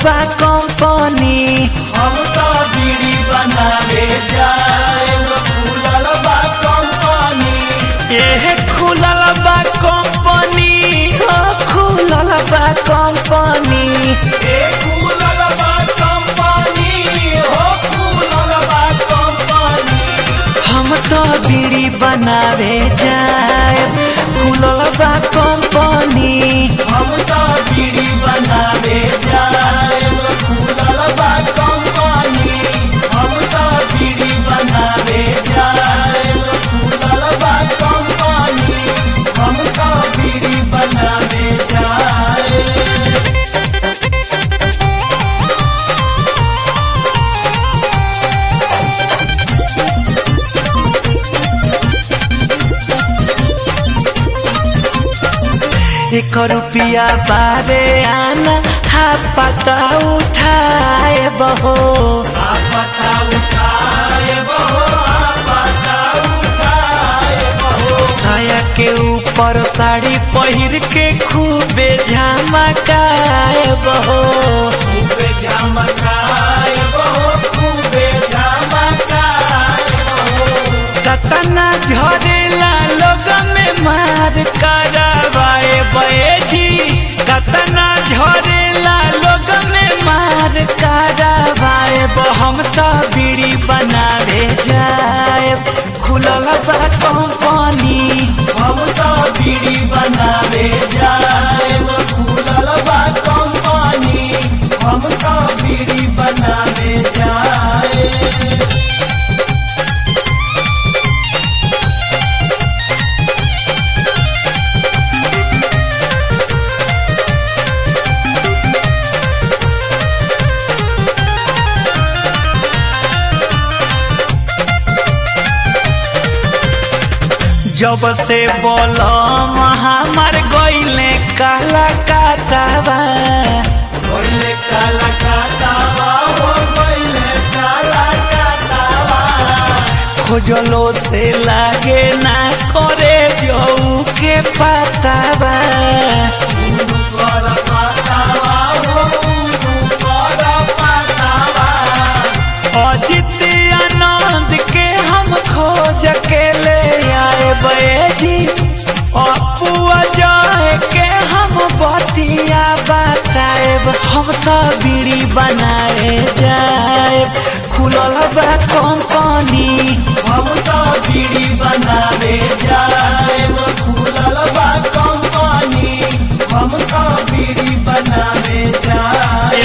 बा कंपनी हम तो बीड़ी बनावे जाएब खुलल बा कंपनी एह खुलल बा कंपनी हो खुलल बा कंपनी ए खुलल बा कंपनी हो खुलल बा कंपनी हम तो बीड़ी बनावे जाए खुलल बा कंपनी हम तो बीड़ी बनावे जाएब खुलल बा कंपनी हम तो बीड़ी बनावे जाएब खुलल बा कंपनी हम तो बीड़ी बनावे जाएब एक रुपया बारे आना हा पता उठाए बहो आपता उठाए बहो आपता उठाए बहो साया के ऊपर साड़ी पहिर के खूबे झमकाए बहो खूबे झमकाए बहो खूबे झमकाए बहो कतना झरेला लोग में मार करवाए बैठी कतना झरेला लोग में मार करवाए हम तो बीड़ी बनावे जाए खुलल बा कंपनी हम तो बीड़ी बनावे जाएब खुलल बा कंपनी हम तो बीड़ी बनावे जाए जब से बोलम हमार गईले काला काटावा बोले काला काटावा हो बोले काला काटावा खोजलो से लागे ना करे जऊ के पतावा उनु कर पातावा हो उनु कर पातावा अजित आनंद के हम खोज के ले आए बैजी अपुआ जाए के हम बतिया बताएब हम तो बीड़ी बनाए जाए खुलल बा कंपनी हम तो बीड़ी बनावे जाएब खुलल बा कंपनी हम तो बीड़ी बनावे जाए